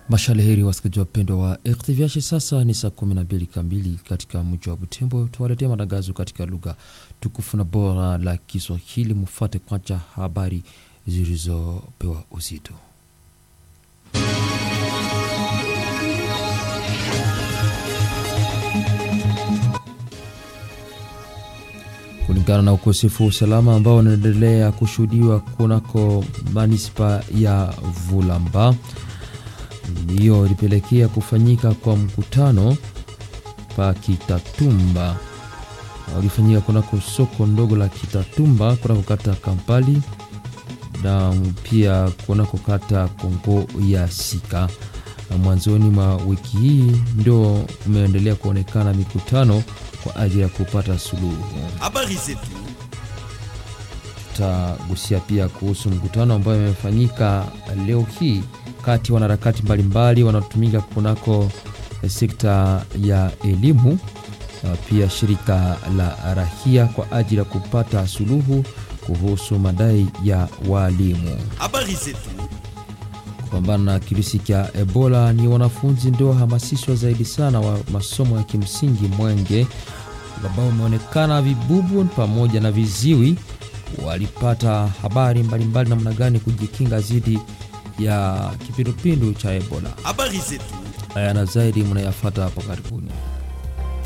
Mashaleheri wasikilizaji wapendwa wa RTVH, sasa ni saa 12 kamili katika mji wa Butembo. Tuwaletea matangazo katika lugha tukufu na bora la Kiswahili. Mufate kwanza habari zilizopewa uzito. Kulingana na ukosefu wa usalama ambao unaendelea kushuhudiwa kunako manispa ya Vulamba, ndiyo ilipelekea kufanyika kwa mkutano pa Kitatumba ulifanyika kunako soko ndogo la Kitatumba kunako kata Kampali na pia kunako kata Kongo ya Sika. Na mwanzoni mwa wiki hii ndio umeendelea kuonekana mikutano kwa ajili ya kupata suluhu. Habari zetu Tutagusia pia kuhusu mkutano ambayo imefanyika leo hii kati ya wanaharakati mbalimbali wanaotumika kunako sekta ya elimu, pia shirika la rahia kwa ajili ya kupata suluhu kuhusu madai ya walimu. habari zetu Kupambana na kirusi cha Ebola ni wanafunzi ndio wahamasishwa zaidi sana wa masomo ya kimsingi Mwenge, ambao wameonekana vibubu pamoja na viziwi walipata habari mbalimbali namna gani kujikinga dhidi ya kipindupindu cha Ebola. habari zetu Haya na zaidi mnayafata hapo karibuni.